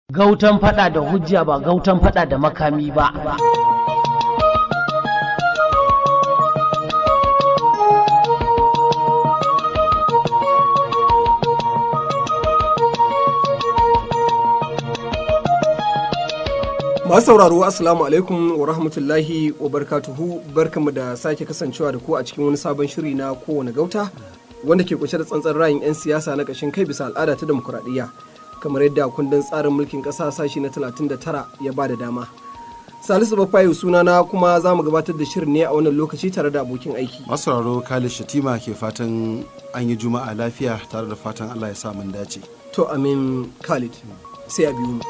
Gautan fada da hujja ba gautan fada da makami ba. Masu sauraro Assalamu alaikum wa rahmatullahi wa barkatuhu barkamu da sake kasancewa da ku a cikin wani sabon shiri na kowane gauta wanda ke kunshe da tsantsan ra'ayin 'yan siyasa na ƙashin kai bisa al'ada ta demokuraɗiyya kamar yadda kundin tsarin mulkin ƙasa sashi na 39 ya ba da dama. Salisu Bafayu sunana kuma za mu gabatar da shirin ne a wannan lokaci tare da abokin aiki. Masu sauraro Khalid Shatima ke fatan an yi juma'a lafiya tare da fatan Allah ya sa mun dace. To amin Khalid sai a biyu mu.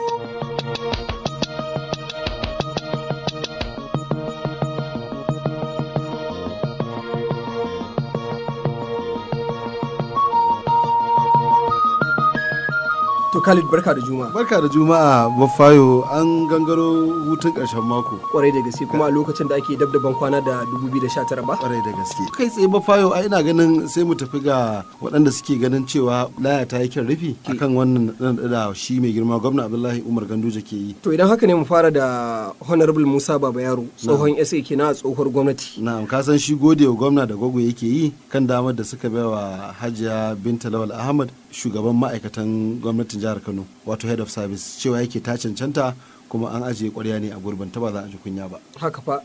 To Khalid barka da juma'a. Barka da juma'a Bafayo an gangaro hutun ƙarshen mako. Kwarai da gaske kuma a lokacin da ake dabdaban kwana da 2019 ba? Kwarai da gaske. Kai tsaye Bafayo a ina ganin sai mu tafi ga waɗanda suke ganin cewa laya ta yi kyan rufi akan wannan da shi mai girma gwamna Abdullahi Umar Ganduje ke yi. To idan haka ne mu fara da Honorable Musa Baba Yaro tsohon SA kenan a tsohuwar gwamnati. Na'am ka san shi gode wa gwamna da gwagwa yake yi kan damar da suka bai wa Hajiya Binta Lawal Ahmad shugaban ma'aikatan gwamnatin jihar Kano wato head of service cewa yake ta cancanta kuma an ajiye kwarya ne a gurbin ta ba za a ji kunya ba. Haka fa.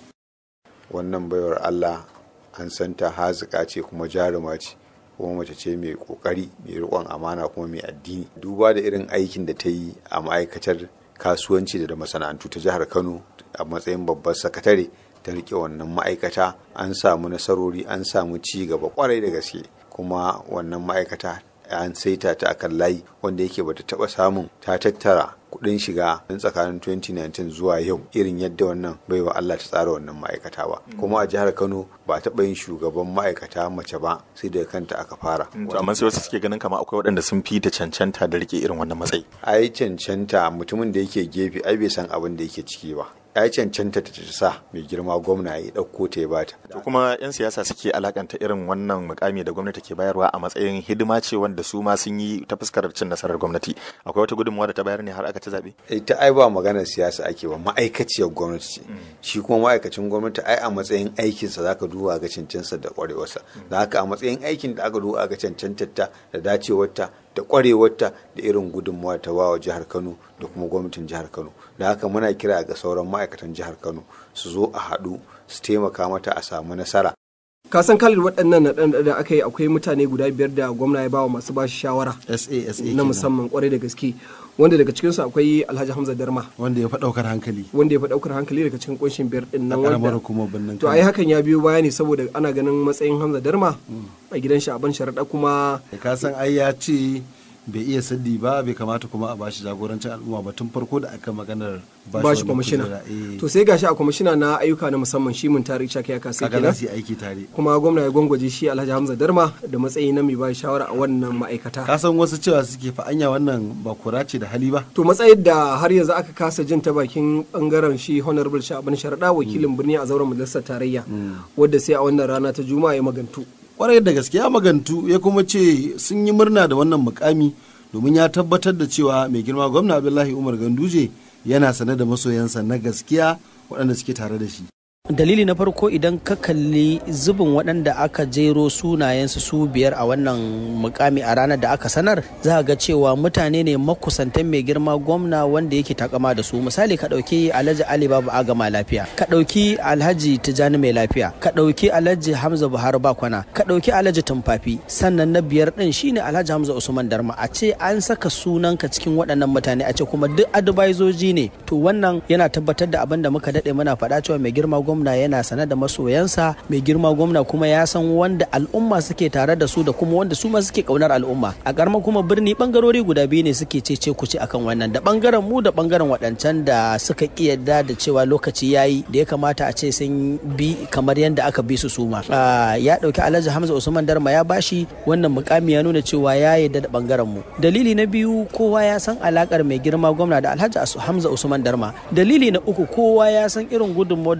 Wannan baiwar Allah an santa hazika ce kuma jaruma ce kuma mace ce mai kokari mai riƙon amana kuma mai addini duba da irin aikin da ta yi a ma'aikatar kasuwanci da masana'antu ta jihar Kano a matsayin babbar sakatare ta rike wannan ma'aikata an samu nasarori an samu ci gaba kwarai da gaske kuma wannan ma'aikata an saita ta akan layi wanda yake bata taba samun ta tattara kudin shiga in tsakanin 2019 zuwa yau irin yadda wannan baiwa Allah ta tsara wannan ma'aikata ba kuma a jihar Kano ba taɓa yin shugaban ma'aikata mace ba sai daga kanta aka fara to amma sai wasu suke ganin kama akwai waɗanda sun fi ta cancanta da rike irin wannan matsayi ai cancanta mutumin da yake gefe ai bai san abin da yake ciki ba ya cancanta ta sa mai girma gwamna ya ɗauko ta ya bata. To kuma 'yan siyasa suke alakanta irin wannan mukami da gwamnati ke bayarwa a matsayin hidima ce wanda su ma sun yi ta fuskar cin nasarar gwamnati. Akwai wata gudunmawa da ta bayar ne har aka ci zaɓe? Ita ai ba maganar siyasa ake ba ma'aikaciyar gwamnati ce. Shi kuma ma'aikacin gwamnati ai a matsayin aikinsa za ka duba ga cancansa da ƙwarewarsa. Da haka a matsayin aikin da aka duba ga cancantarta da dacewarta da kwarewarta da irin gudunmawa ta bawa jihar kano da kuma gwamnatin jihar kano da haka muna kira ga sauran ma'aikatan jihar kano su zo a haɗu su taimaka mata a samu nasara ka san kalin waɗannan naɗan da aka yi akwai mutane guda biyar da gwamna ya bawa masu bashi shawara na musamman kwarai da gaske wanda daga cikinsu akwai alhaji hamza darma wanda ya fi ɗaukar hankali wanda ya fi ɗaukar hankali daga cikin kunshin biyar ɗin nan wanda kuma bannan to ai hakan ya biyo baya ne saboda ana ganin matsayin hamza darma a gidan shi a ban sharaɗa kuma ka san ai ya ce bai iya saddi ba bai kamata kuma a bashi jagorancin al'umma ba tun farko da aka maganar bashi kwamishina to sai gashi a kwamishina na ayyuka na musamman shi mun tari chaka ya kasa kenan su aiki tare kuma gwamna ya gwangwaje shi Alhaji Hamza Darma da matsayi na mai bashi shawara a wannan ma'aikata ka san wasu cewa suke fa anya wannan ba kura ce da hali ba to matsayin da har yanzu aka kasa jin ta bakin bangaren shi honorable Shaban Sharada wakilin birni a zauren majalisar tarayya wadda sai a wannan rana ta juma'a ya magantu kwarai da gaske ya magantu ya kuma ce sun yi murna da wannan mukami domin ya tabbatar da cewa mai girma gwamna abdullahi umar ganduje yana sane da masoyansa na gaskiya waɗanda suke tare da shi dalili na farko idan ka kalli zubin waɗanda aka jero sunayensu su biyar a wannan mukami a ranar da aka sanar za ga cewa mutane ne makusantan mai girma gwamna wanda yake takama da su misali ka ɗauki alhaji ali babu agama lafiya ka ɗauki alhaji tijani mai lafiya ka ɗauki alhaji hamza buhari bakwana ka ɗauki alhaji tumfafi sannan na biyar ɗin shine alhaji hamza usman darma a ce an saka sunanka cikin waɗannan mutane a ce kuma duk advisoji ne to wannan yana tabbatar da abin da muka daɗe muna faɗa cewa mai girma gwamna gwamna yana sane da masoyansa mai girma gwamna kuma ya san wanda al'umma suke tare da su da kuma wanda su ma suke kaunar al'umma a karamar kuma birni bangarori guda biyu ne suke cece kuce akan wannan da bangaren mu da bangaren waɗancan da suka ki yadda da cewa lokaci yayi da ya kamata a ce sun bi kamar yadda aka bi su suma ya dauki alhaji hamza usman darma ya bashi wannan mukami ya nuna cewa ya yadda da bangaren mu dalili na biyu kowa ya san alakar mai girma gwamna da alhaji hamza usman darma dalili na uku kowa ya san irin gudunmawar da alhaji hamza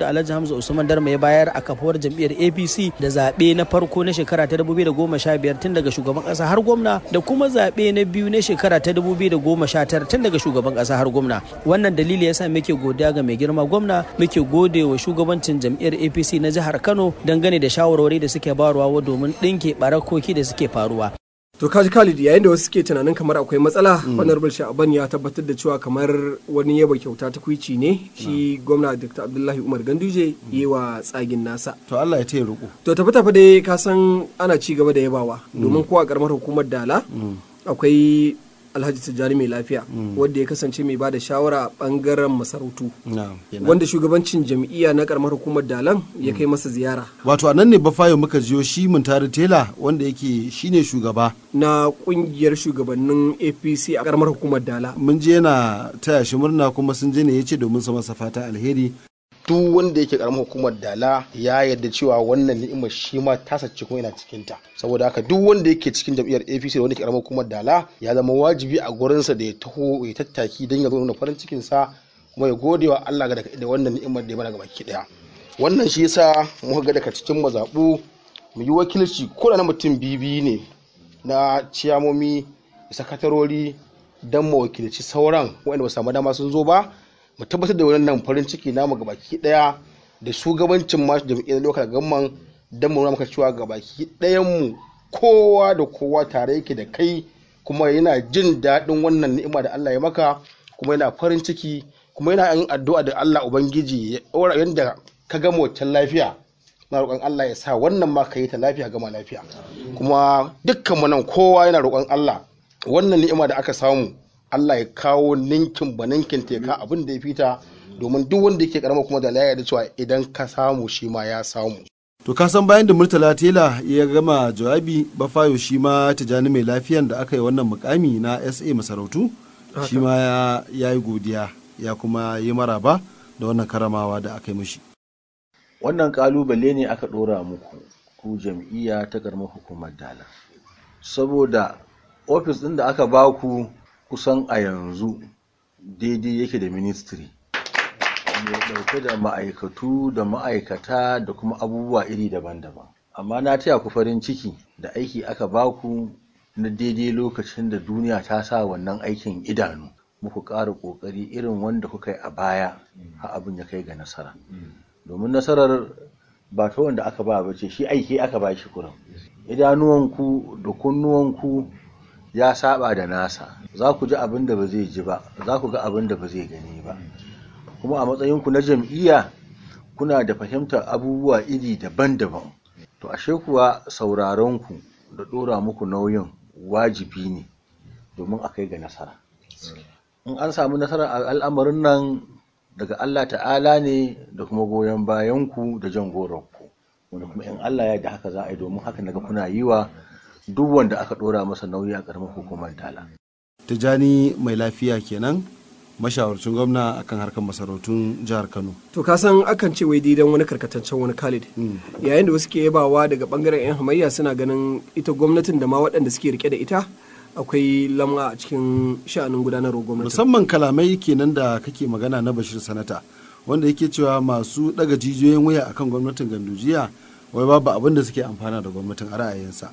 Hamza Usman Darma ya bayar a kafuwar jam'iyyar APC da zaɓe na farko na shekara ta 2015 tun daga shugaban ƙasa har gwamna da kuma zaɓe na biyu na shekara ta 2019 tun daga shugaban ƙasa har gwamna wannan dalili yasa muke godiya ga mai girma gwamna muke gode wa shugabancin jam'iyyar APC na jihar Kano dangane da shawarwari da suke bayarwa domin ɗinke barakoki da suke faruwa To kaji Khalid yayin da wasu suke tunanin kamar akwai matsala Honorable Sha'aban ya tabbatar da cewa kamar wani yaba kyauta ta kuici ne shi gwamna Dr. Abdullahi Umar Ganduje yi wa tsagin nasa. to Allah ya taya roƙo To tafi tafi dai ka san ana ci gaba da yabawa domin ko a karamar hukumar Dala akwai Alhaji Tijjani mai lafiya wanda ya kasance mai bada shawara a bangaren masarautu na'am kenan. wanda shugabancin jam'iyya na karamar hukumar Dalan ya kai masa ziyara wato a nan ne bafayo muka jiyo shi muntari tela wanda yake shine shugaba na kungiyar shugabannin APC a karamar hukumar Dala. mun je yana taya shi murna kuma sun je ne ya ce domin su masa fata alheri duk wanda yake karamar hukumar dala ya yarda cewa wannan ni'imar shi ma ta sace kuma yana cikin ta saboda haka duk wanda yake cikin jam'iyyar APC da wanda ke karamar hukumar dala ya zama wajibi a gurinsa da ya taho ya tattaki don ya zo nuna farin cikin sa kuma ya gode wa Allah ga da wannan ni'imar da ya bada gabaki daya wannan shi yasa muka ga daga cikin mazabu mu yi wakilci ko da na mutum bibi ne na ciyamomi da sakatarori don mu wakilci sauran waɗanda ba su samu dama sun zo ba mu tabbatar da wannan farin ciki namu gabaki daya da shugabancin masu jam'iyyar lokal gamman don mu nuna maka cewa gabaki dayan mu kowa da kowa tare yake da kai kuma yana jin daɗin wannan ni'ima da Allah ya maka kuma yana farin ciki kuma yana yin addu'a da Allah ubangiji ya ɗora yanda ka gama waccan lafiya na roƙon Allah ya sa wannan ma ka yi ta lafiya gama lafiya kuma dukkan mu nan kowa yana roƙon Allah wannan ni'ima da aka samu Allah ya kawo ninkin ba ninkin teka abin da ya fita domin duk wanda yake karama kuma da laya da cewa idan ka samu shi ma ya samu to ka san bayan da murtala tela ya gama jawabi bafayo shi ma tijani mai lafiyan da aka yi wannan mukami na sa masarautu shi ma ya- ya yi godiya ya kuma yi maraba da wannan karamawa da aka yi mishi wannan kalubale ne aka ɗora muku ku jam'iyya ta karamar hukumar dala saboda ofis ɗin da aka baku kusan a yanzu daidai yake da ministry mai ɗauke da ma'aikatu da ma'aikata da kuma abubuwa iri daban-daban amma na taya ku farin ciki da aiki aka baku na daidai lokacin da duniya ta sa wannan aikin idanu muku ƙara ƙoƙari irin wanda kuka yi a baya har abin ya kai ga nasara domin nasarar ba ta wanda aka ba ba ce shi aiki aka ba shi kurin idanuwanku da kunnuwanku ya saba da nasa za ku ji abin da ba zai ji ba za ku ga abin da ba zai gani ba kuma a matsayinku na jam'iyya kuna da fahimtar abubuwa iri daban-daban to ashe kuwa sauraronku da ɗora muku nauyin wajibi ne domin a kai ga nasara in an samu nasara a al'amarin nan daga Allah ta'ala ne da kuma goyon bayanku da jan goronku wanda kuma in Allah ya da haka za a yi domin haka naga kuna yi wa duk wanda aka ɗora masa nauyi a ƙaramin hukumar tala tijani mai lafiya kenan mashawarcin gwamna akan harkar masarautun jihar kano to ka san akan ce wai didan wani karkataccen wani Khalid yayin da wasu ke yabawa daga bangaren yan hamayya suna ganin ita gwamnatin da ma waɗanda suke rike da ita akwai lam'a a cikin sha'anin gudanarwar gwamnati musamman kalamai kenan da kake magana na bashir sanata wanda yake cewa masu daga jijiyoyin wuya akan gwamnatin gandujiya wai babu abin da suke amfana da gwamnatin a ra'ayinsa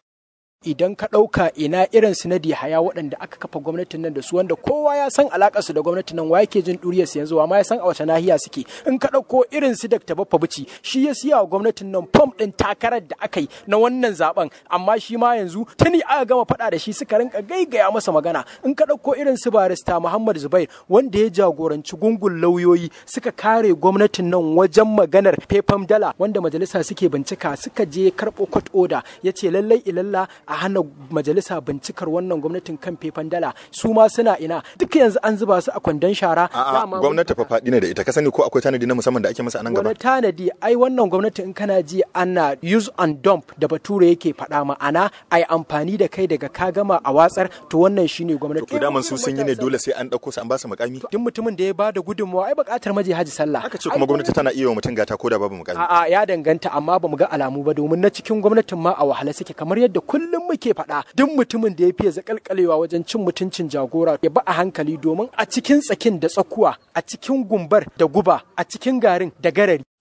idan ka ɗauka ina irin su na haya waɗanda aka kafa gwamnatin nan da su wanda kowa ya san alaƙar su da gwamnatin nan wa yake jin ɗuriyar su yanzu ma ya san a wace nahiya suke in ka ɗauko irin su Dr. Baffa Bici shi ya siya wa gwamnatin nan fom ɗin takarar da aka yi na wannan zaben amma shi ma yanzu tuni aka gama faɗa da shi suka rinka gaigaya masa magana in ka ɗauko irin su barista Muhammad Zubair wanda ya jagoranci gungun lauyoyi suka kare gwamnatin nan wajen maganar fefam dala wanda majalisa suke bincika suka je karɓo court order ya ce lallai ilalla a hana majalisa bincikar wannan gwamnatin kan fefan dala su ma suna ina duk yanzu an zuba su a kwandon shara A'a Dama gwamnati fa faɗi ne da ita ka sani ko akwai tanadi na musamman da ake masa a nan gaba wani tanadi ai wannan gwamnati in kana ji ana use and dump da bature yake faɗa ma'ana ai amfani da kai daga ka gama a watsar to wannan shine gwamnati to daman su sun yi ne dole sai an ɗauko su an ba su mukami duk mutumin da ya bada gudunmawa ai buƙatar maje haji sallah aka ce kuma gwamnati tana iya wa mutum gata ko da babu mukami A'a ya danganta amma ba mu ga alamu ba domin na cikin gwamnatin ma a wahala suke kamar yadda kullum muke faɗa duk mutumin da ya fiye zakalkalewa wajen cin mutuncin jagora ya ba a hankali domin a cikin tsakin da tsakuwa a cikin gumbar da guba a cikin garin da garari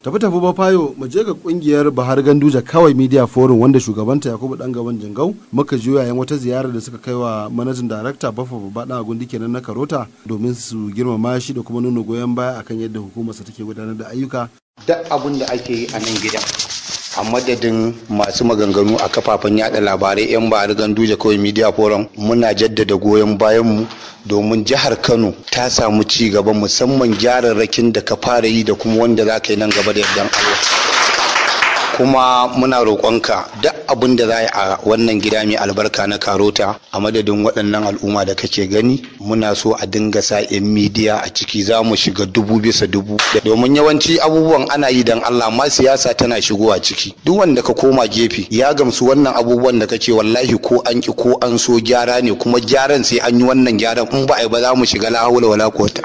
tafi tafi ba fayo mu je ga kungiyar Bahar Ganduja kawai Media Forum wanda shugabanta Yakubu Dan Gaban Jingau muka ji yayin wata ziyara da suka kai wa manajin darakta Baffa Babba Dan Agundi kenan na Karota domin su girmama shi da kuma nuna goyon baya akan yadda hukumarsa take gudanar da ayyuka duk abin da ake yi a nan gidan a madadin masu maganganu a kafafen yada labarai 'yan bari ganduje kawai media forum muna jaddada goyon bayanmu domin jihar kano ta samu ci gaba musamman gyararrakin da ka fara yi da kuma wanda za ka yi nan gaba da yardan allah kuma muna roƙonka duk abin da za a wannan gida mai albarka na karota a madadin waɗannan al'umma da kake gani muna so a dinga sa 'yan midiya a ciki za mu shiga dubu bisa dubu domin yawanci abubuwan ana yi don allah ma siyasa tana shigowa ciki duk wanda ka koma gefe ya gamsu wannan abubuwan da kake wallahi ko an ki ko an so gyara ne kuma gyaran sai an yi wannan gyaran in ba a yi ba za mu shiga la hawla wala quwwata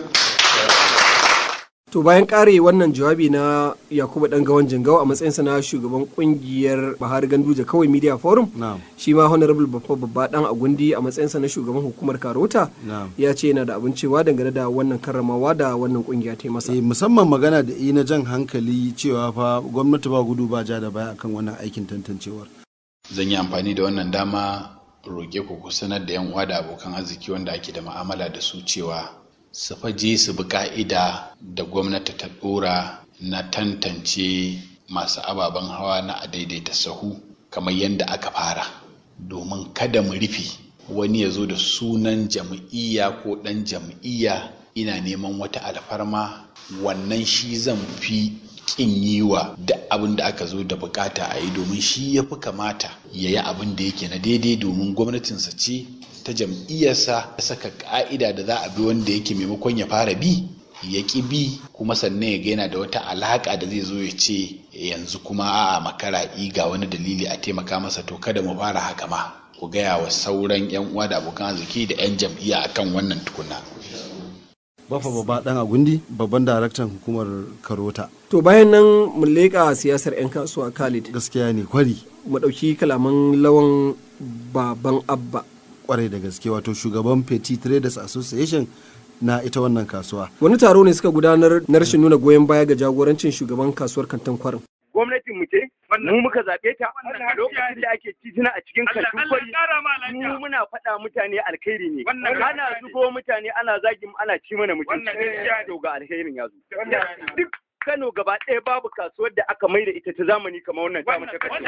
To bayan kare wannan jawabi na Yakubu dan gawan Jingau a matsayinsa na shugaban kungiyar Bahar Ganduje kawai Media Forum, shi ma Honorable Baffa Babba dan Agundi a matsayinsa na shugaban hukumar Karota ya ce yana da abin cewa dangane da wannan karramawa da wannan kungiya ta yi masa. musamman magana da na jan hankali cewa fa gwamnati ba gudu ba ja da baya akan wannan aikin tantancewar. Zan yi amfani da wannan dama roƙe ku ku sanar da 'yan uwa da abokan arziki wanda ake da ma'amala da su cewa su faje su bi ka'ida da gwamnati ta ɗora na tantance masu ababen hawa na a daidaita sahu kamar yadda aka fara domin kada mu rufe wani ya zo da sunan jam'iyya ko ɗan jam'iyya ina neman wata alfarma wannan shi zan fi kin yi wa da abin da aka zo da bukata a yi domin shi ya fi kamata ya yi abin da yake na daidai domin gwamnatinsa ce ta jam'iyyarsa ta saka ka'ida da za a bi wanda yake maimakon ya fara bi ya ƙi bi kuma sannan ya gaina da wata alaƙa da zai zo ya ce yanzu kuma a'a makara ga wani dalili a taimaka masa to kada mu fara haka ma ku gaya wa sauran 'yan uwa da abokan arziki da 'yan jam'iyya akan wannan tukuna. Bafa babba dan agundi babban daraktan hukumar Karota. To bayan nan mu leƙa siyasar 'yan kasuwa Khalid. Gaskiya ne kwari. Mu ɗauki kalaman lawan baban Abba. Kwarai da gaske wato shugaban Petit Traders Association na ita wannan kasuwa. Wani taro ne suka gudanar na rashin nuna goyon baya ga jagorancin shugaban kasuwar kantin kwarin. gwamnatin mu ce mu muka zaɓe ta lokacin da ake titina a cikin kantin kwari mu muna faɗa mutane alkhairi ne ana zubo mutane ana zagin ana ci mana mutunci to ga alkhairin ya zo duk Kano gaba ɗaya babu kasuwar da aka mai da ita ta zamani kamar wannan ta mace kashi.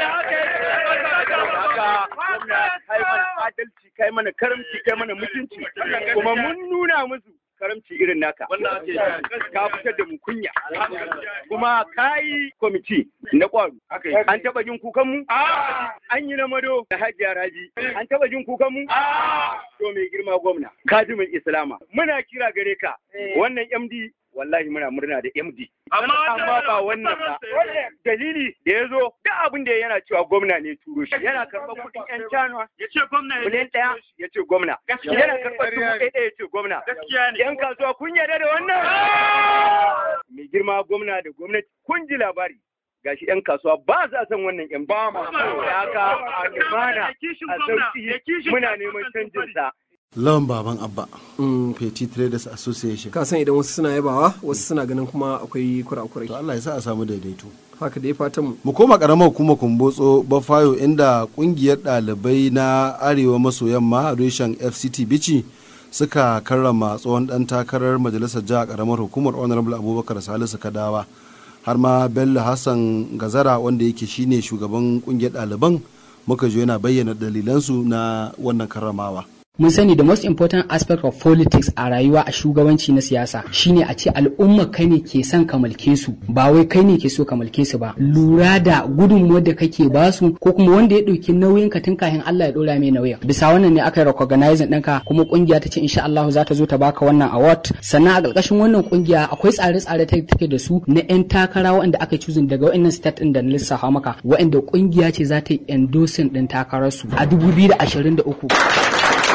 Haka gwamna kai mana adalci kai mana karamci kai mana mutunci kuma mun nuna musu karamci irin naka ka fitar da mu kunya kuma ka yi kwamiti na kwaro an taba jin kukan mu an yi na mado da hajiya raji an taba jin kukan mu to mai girma gwamna kajimin islama muna kira gare ka wannan md wallahi muna murna da MD. Amma ba wannan ba. Dalili da ya zo duk abin da yana cewa gwamna ne turo shi. Yana karɓar kuɗin ƴan canwa. Ya ce gwamna ya Miliyan ɗaya ya ce gwamna. Yana karɓar dubu ɗaya ya ce gwamna. Ƴan kasuwa kun yarda da wannan? Mai girma gwamna da gwamnati kun ji labari. gashi 'yan kasuwa ba za san wannan 'yan ba ma haka a lumana a sauki muna neman canjin sa lawan baban abba petit traders association ka san idan wasu suna yabawa wasu suna ganin kuma akwai kurakurai to Allah ya sa a samu daidaito haka dai fatan mu mu koma karamar hukumar kumbotso bafayo inda kungiyar ɗalibai na arewa maso yamma reshen fct bici suka karrama tsohon dan takarar majalisar jiha karamar hukumar honorable abubakar salisu kadawa har ma bello hassan gazara wanda yake shine shugaban kungiyar ɗaliban muka jo yana bayyana dalilansu na wannan karramawa mun sani the most important aspect of politics a rayuwa a shugabanci na siyasa shine a ce al'umma kai ne ke son ka mulke su ba wai kai ne ke so ka mulke su ba lura da gudunmuwar da kake ba su ko kuma wanda ya ɗauki nauyin ka tun kafin Allah ya ɗora mai nauyin bisa wannan ne aka yi recognizing ɗinka kuma kungiya ta ce insha Allah za ta zo ta baka wannan award sannan a ƙarƙashin wannan kungiya akwai tsare-tsare ta take da su na 'yan takara waɗanda aka choosing daga waɗannan state ɗin da na lissafa maka waɗanda kungiya ce za ta yi endorsing ɗin takararsu a 2023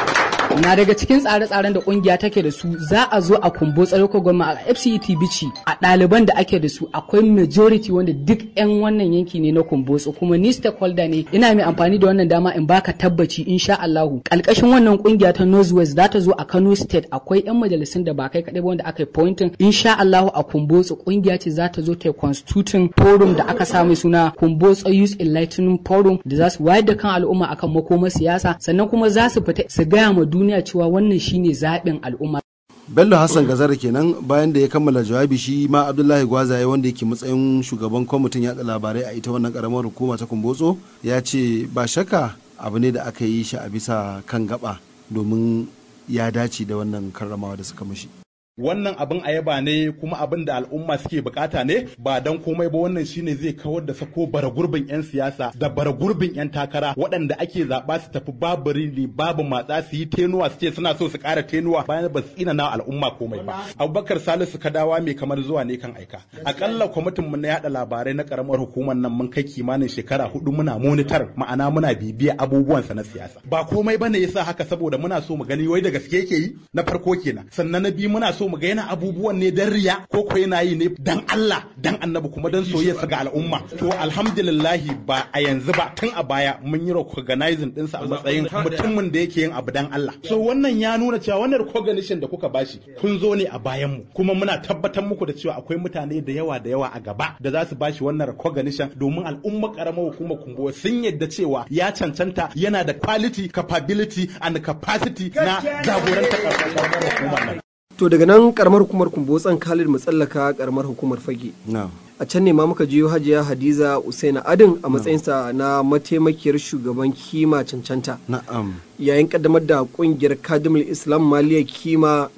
na daga cikin tsare-tsaren da kungiya take da su za a zo a kumbo tsarko gwamma a FCET bici a ɗaliban da ake da su akwai majority wanda duk 'yan wannan yanki ne na kumbotso kuma ni stakeholder ne ina mai amfani da wannan dama in baka tabbaci insha Allahu kalkashin wannan kungiya ta Northwest za ta zo a Kano State akwai 'yan majalisun da ba kai kaɗai ba wanda aka yi pointing insha Allahu a kumbotso kungiya ce za ta zo ta constituting forum da aka samu suna kumbotso Youth Enlightening Forum da za su wayar da kan al'umma akan makomar siyasa sannan kuma za su fita su gaya ma duniya cewa wannan shine zaɓin al'umma bello hassan gazara kenan bayan da ya kammala jawabi shi ma abdullahi gwazaye wanda yake matsayin shugaban kwamitin yada labarai a ita wannan karamar hukuma ta kumbotso ya ce ba shakka abu ne da aka yi shi a bisa kan gaba domin ya dace da wannan karramawa da suka mashi wannan abin a yaba ne kuma abin da al'umma suke bukata ne ba dan komai ba wannan shine zai kawar da sako bara gurbin yan siyasa da bara gurbin yan takara waɗanda ake zaɓa su tafi babu rini babu matsa su yi tenuwa su ce suna so su ƙara tenuwa bayan ba su tsina na al'umma komai ba abubakar salisu kadawa mai kamar zuwa ne kan aika akalla kwamitin mu na yada labarai na karamar hukumar nan mun kai kimanin shekara hudu muna monitor ma'ana muna bibiya abubuwansa na siyasa ba komai bane yasa haka saboda muna so mu gani wai da gaske yake yi na farko kenan sannan na biyu muna so mu ga yana abubuwan ne dan riya ko ko yana yi ne dan Allah dan annabi kuma dan soyayya ga al'umma to alhamdulillah ba a yanzu ba tun a baya mun yi recognizing dinsa a matsayin mutumin da yake yin abu dan Allah so wannan ya nuna cewa wannan recognition da kuka bashi kun zo ne a bayan mu kuma muna tabbatar muku da cewa akwai mutane da yawa da yawa a gaba da za su bashi wannan recognition domin al'umma karamar hukumar kumbo sun yadda cewa ya cancanta yana da quality capability and capacity na jagorantar karamar hukumar nan To daga nan karamar hukumar kumbotsan Khalid mu tsallaka karamar hukumar fage. A can ne ma muka jiyo Hajiya Hadiza Usaina Adin a matsayinsa na mataimakiyar shugaban kima cancanta. Na'am. Yayin kaddamar da kungiyar Kadimul Islam Maliya Kima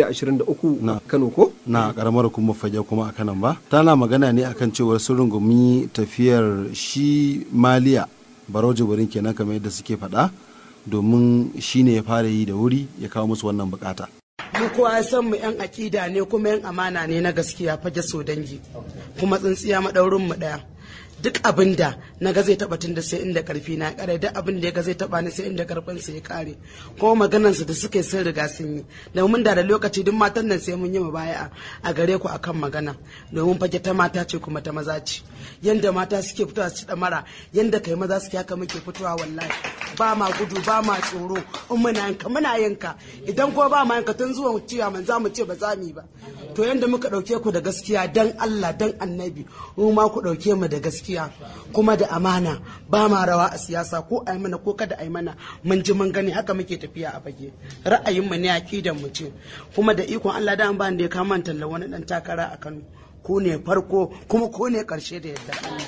2023 Kano ko? Na karamar hukumar fage kuma a kanan ba. Tana magana ne akan cewar sun rungumi tafiyar shi Maliya Baro Jibirin kenan kamar yadda suke faɗa domin shi ne ya fara yi da wuri ya kawo musu wannan bukata. mu kowa ya san mu yan akida ne kuma yan amana ne na gaskiya fage so dangi kuma tsintsiya madaurin mu daya duk abin da na ga zai taba tun da sai inda karfi na kare duk abin da ya ga zai taba ni sai inda karfin sa ya kare kuma maganan su da suka yi sun riga sun yi domin da da lokaci duk matan nan sai mun yi mu baya a gare ku akan magana domin fage ta mata ce kuma ta maza ce yanda mata suke fitowa su da mara yanda kai maza suke haka muke fitowa wallahi ba ma gudu ba ma tsoro in muna yanka muna yanka idan ko ba ma yanka tun zuwa ciya man za mu ce ba za mu yi ba to yanda muka dauke ku da gaskiya dan Allah dan annabi mu ma ku dauke mu da gaskiya kuma da amana ba ma rawa a siyasa ko ai mana ko kada ai mana mun ji mun gani haka muke tafiya a fage ra'ayin mu ne akidan mu ce kuma da ikon Allah da an ba da ya kama talla wani dan takara a Kano ku ne farko kuma ku ne karshe da yadda Allah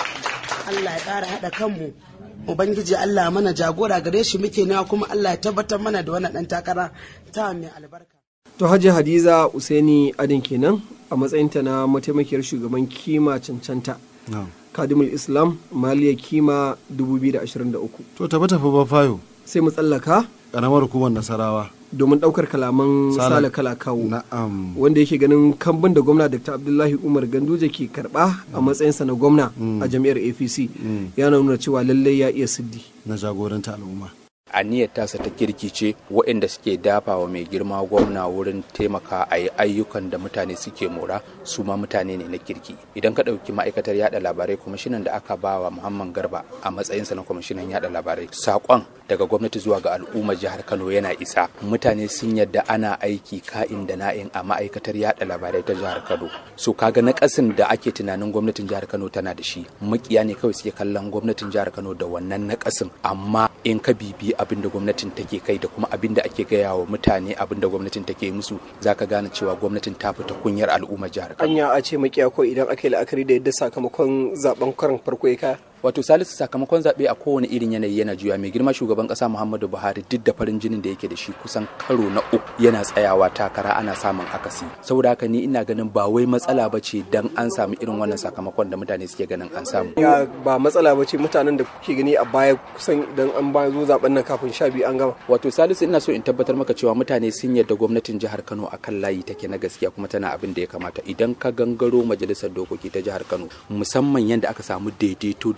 Allah ya ƙara haɗa kanmu ubangiji Allah mana jagora gare shi muke nawa kuma Allah ya tabbatar mana da wannan dan takara ta mai albarka To Hajji Hadiza Usaini Adin kenan a matsayinta na mataimakiyar shugaban kima cancanta. Kadimul Islam Maliya Kima 2023. To tafi tafi ba fayo. Sai mu tsallaka. Ƙaramar hukumar Nasarawa. Domin ɗaukar kalaman Sale Kala Kawo. Na'am. Wanda yake ganin kambun da gwamna Dr. Abdullahi Umar Ganduje ke karɓa a matsayinsa na gwamna a jam'iyyar APC. Ya nuna cewa lallai ya iya siddi. Na jagoranta al'umma. aniyar tasa ta kirki ce waɗanda suke dafawa mai girma gwamna wurin taimaka a yi ayyukan da mutane suke mora su ma mutane ne na kirki idan ka ɗauki ma'aikatar yada labarai kwamishinan da aka ba wa muhammad garba a matsayinsa na kwamishinan yada labarai saƙon daga gwamnati zuwa ga al'ummar jihar kano yana isa mutane sun yadda ana aiki ka'in da na'in a ma'aikatar yada labarai ta jihar kano so kaga na ƙasin da ake tunanin gwamnatin jihar kano tana da shi makiya ne kawai suke kallon gwamnatin jihar kano da wannan na ƙasin amma in ka bibi abin da gwamnatin take kai da kuma abin da ake gaya wa mutane abin da gwamnatin take musu zaka gane cewa gwamnatin ta fita kunyar al'ummar jihar Kano. Anya a ce makiya ko idan aka yi la'akari da yadda sakamakon zaben karin farko ya kaya. wato salisu sakamakon zaɓe a kowane irin yanayi yana juya mai girma shugaban ƙasa muhammadu buhari duk da farin jinin da yake da shi kusan karo na uku yana tsayawa takara ana samun akasi saboda haka ni ina ganin ba wai matsala ba ce dan an samu irin wannan sakamakon da mutane suke ganin an samu Ya ba matsala ba ce mutanen da kuke gani a baya kusan idan an ba zo zaben nan kafin sha biyu an gama. wato salisu ina so in tabbatar maka cewa mutane sun yarda gwamnatin jihar kano akan layi take na gaskiya kuma tana abin da ya kamata idan ka gangaro majalisar dokoki ta jihar kano musamman yadda aka samu daidaito da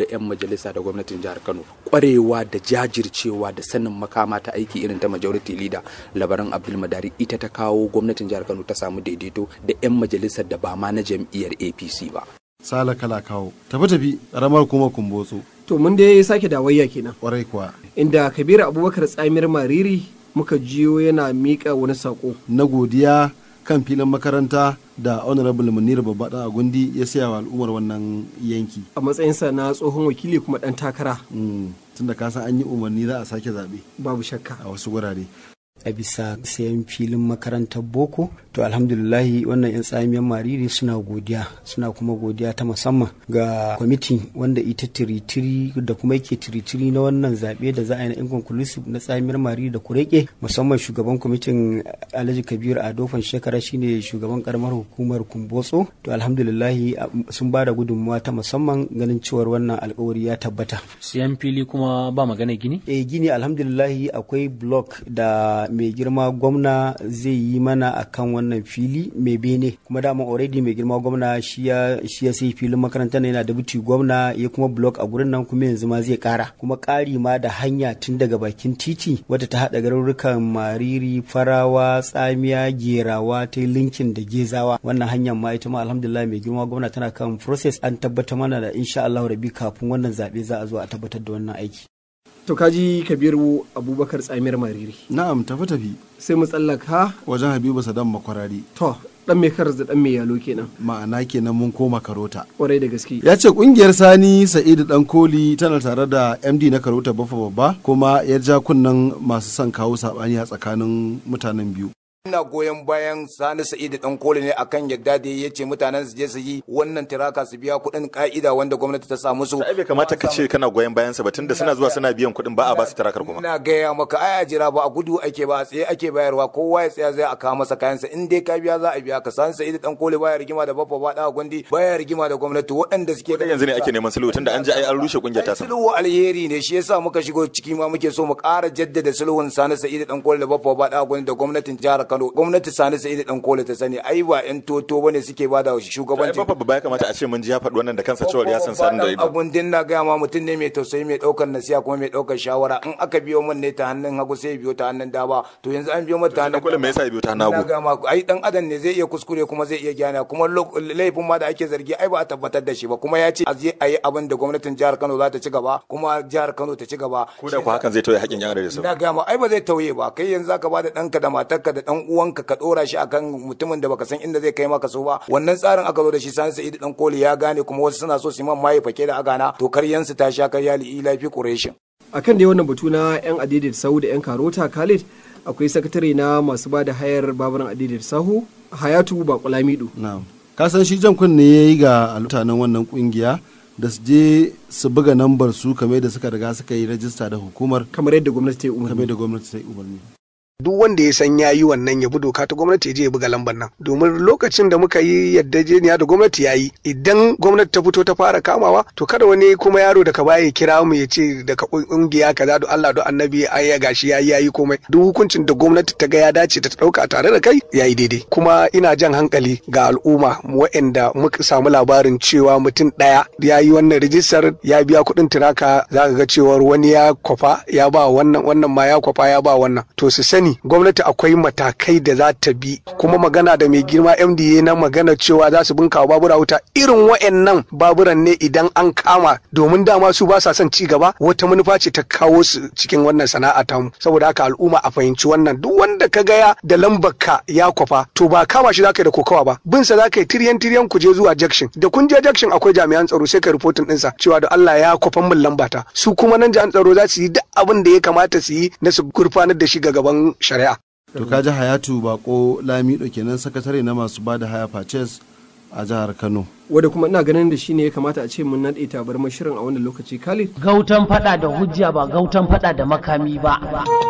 'yan majalisa da gwamnatin jihar kano kwarewa da jajircewa da sanin makama ta aiki irin ta majority leader labaran abdulmadari ita ta kawo gwamnatin jihar kano ta samu daidaito da 'yan majalisar da ba ma na jam'iyyar apc ba sala kala kawo tafi tafi karamar kuma kumbotso to mun dai sake dawayya kenan kwarai kuwa inda kabiru abubakar tsamir mariri muka jiyo yana miƙa wani saƙo na godiya kan filin makaranta da honorable munir babba dan agundi ya siya wa al'ummar wannan yanki a matsayinsa na tsohon wakili kuma dan takara tunda ka san an yi umarni za a sake zaɓe babu shakka a wasu wurare a bisa sayan filin makarantar boko to alhamdulillahi wannan 'yan tsamiyar mariri suna godiya suna kuma godiya ta musamman ga kwamiti wanda ita tiritiri da kuma yake tiritiri na wannan zaɓe da za a yi na inconclusive na tsamiyar mariri da kureke musamman shugaban kwamitin alhaji kabir adofan shekara shine shugaban karamar hukumar kumbotso to alhamdulillahi sun ba da gudunmuwa ta musamman ganin cewar wannan alkawari ya tabbata siyan fili kuma ba magana gini eh gini alhamdulillahi akwai block da mai girma gwamna zai yi mana akan wannan fili mai bene kuma dama already mai girma gwamna shi ya sai filin makaranta yana da buti gwamna ya kuma block a gurin nan kuma yanzu ma zai kara kuma kari ma da hanya tun daga bakin titi wadda ta hada garurukan mariri farawa tsamiya gerawa ta linkin da gezawa wannan hanyar ma ita ma alhamdulillah mai girma gwamna tana kan process an tabbatar mana da insha Allah rabi kafin wannan zabe za a zo a tabbatar da wannan aiki to kaji kabiru abubakar tsamiyar mariri na'am tafi tafi sai mu tsallaka wajen habibu sadam makwarari to dan mai karas da dan mai yalo kenan ma'ana kenan mun koma karota kwarai da gaske ya ce kungiyar sani sa'idu dan koli tana tare da md na karota bafa babba kuma ya ja kunnen masu son kawo sabani a tsakanin mutanen biyu ina goyon bayan sani sa'idu dan koli ne akan yadda da ya ce mutanen su je su yi wannan tiraka su biya kuɗin ka'ida wanda gwamnati ta sa musu sai bai kamata ka ce kana goyon bayan sa ba tunda suna zuwa suna biyan kuɗin ba a ba su tirakar kuma ina gaya maka ai a jira ba a gudu ake ba a tsaye ake bayarwa kowa ya tsaya zai a kawo masa kayansa in dai ka biya za a biya ka sani sa'idu dan koli baya rigima da babba ba da gundi baya rigima da gwamnati waɗanda suke da yanzu ne ake neman sulhu tunda an ji ai an rushe kungiyar ta sulhu alheri ne shi yasa muka shigo ciki ma muke so mu ƙara jaddada sulhun sani sa'idu dan koli da babba ba da gundi da gwamnatin jihar Kano gwamnati sani sai da dan kola ta sani ai ba yan toto bane suke bada shugabanci ai babba ya kamata a ce mun ji ya faɗi wannan da kansa cewa ya san san da ido abun din na ga ma mutum ne mai tausayi mai daukar nasiya kuma mai daukar shawara in aka biyo mun ne ta hannun hagu sai biyo ta hannun dama to yanzu an biyo mata ta hannun kola me yasa biyo ta hannun hagu ga ma ai dan adam ne zai iya kuskure kuma zai iya gyana kuma laifin ma da ake zargi ai ba a tabbatar da shi ba kuma ya ce a je a yi abin da gwamnatin jihar Kano za ta ci gaba kuma jihar Kano ta ci gaba ko da ku hakan zai tauye haƙin yan da su na ga ma ai ba zai tauye ba kai yanzu zaka ba da danka da matarka da dan uwanka ka dora shi akan mutumin da baka san inda zai kai maka so ba wannan tsarin aka zo da shi sani sa'idu dan koli ya gane kuma wasu suna so su man maye fake da agana to karyansu ta sha karya li lafi qurayshin akan da wannan batu na yan adidin sahu da yan karota khalid akwai sakatare na masu ba da hayar baburan adidin sahu hayatu bakulamido na'am ka san shi jan kunne yayi ga mutanen wannan kungiya da su je su buga nambar su kamar da suka riga suka yi rajista da hukumar kamar yadda gwamnati ta yi umarni kamar yadda gwamnati ta yi umarni duk wanda ya san yayi wannan ya bi doka ta gwamnati ya je ya buga lambar nan domin lokacin da muka yi yaddajeniya da gwamnati yayi idan gwamnati ta fito ta fara kamawa to kada wani kuma yaro daga baya ya kira mu ya ce daga kungiya kaza do Allah do annabi ai ya gashi yayi yayi komai duk hukuncin da gwamnati ta ga ya dace ta dauka tare da kai yayi daidai kuma ina jan hankali ga al'umma waɗanda muka samu labarin cewa mutum ɗaya ya yi wannan rijistar ya biya kuɗin tiraka za ka ga cewar wani ya kwafa ya ba wannan wannan ma ya kwafa ya ba wannan to su sani gwamnati akwai matakai da za ta bi kuma magana da mai girma mda na magana cewa za su bunkawa babura wuta irin wa'annan baburan ne idan an kama domin dama su ba sa son ci gaba wata manufa ce ta kawo su cikin wannan sana'a tamu saboda haka al'umma a fahimci wannan duk wanda ka gaya da lambar ka ya kwafa to ba kama shi zaka yi da kokawa ba bin sa zaka yi tiryan tiryan ku je zuwa junction da kun je junction akwai jami'an tsaro sai ka reporting ɗinsa cewa da Allah ya kwafan min lambata su kuma nan jami'an tsaro za su yi duk abin da ya kamata su yi na su gurfanar da shi ga gaban shari'a. To ka ji Hayatu Bako Lamido kenan sakatare na masu bada haya purchase a jihar Kano. Wadda kuma ina ganin da shi ne ya kamata a ce mun naɗe tabar shirin a wannan lokaci Khalid. Gautan fada da hujja ba gautan fada da makami ba.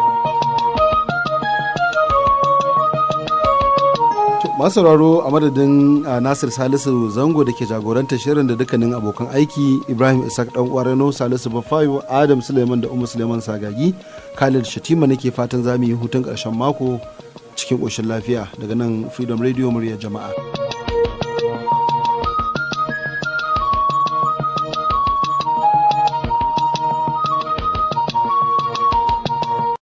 masu sauraro a madadin nasir salisu zango da ke jagorantar shirin da dukkanin abokan aiki ibrahim isaac dan uwarano salisu bafayo adam suleiman da umar suleiman sagagi khalid shatima nake fatan za mu yi hutun ƙarshen mako cikin ƙoshin lafiya daga nan freedom radio murya jama'a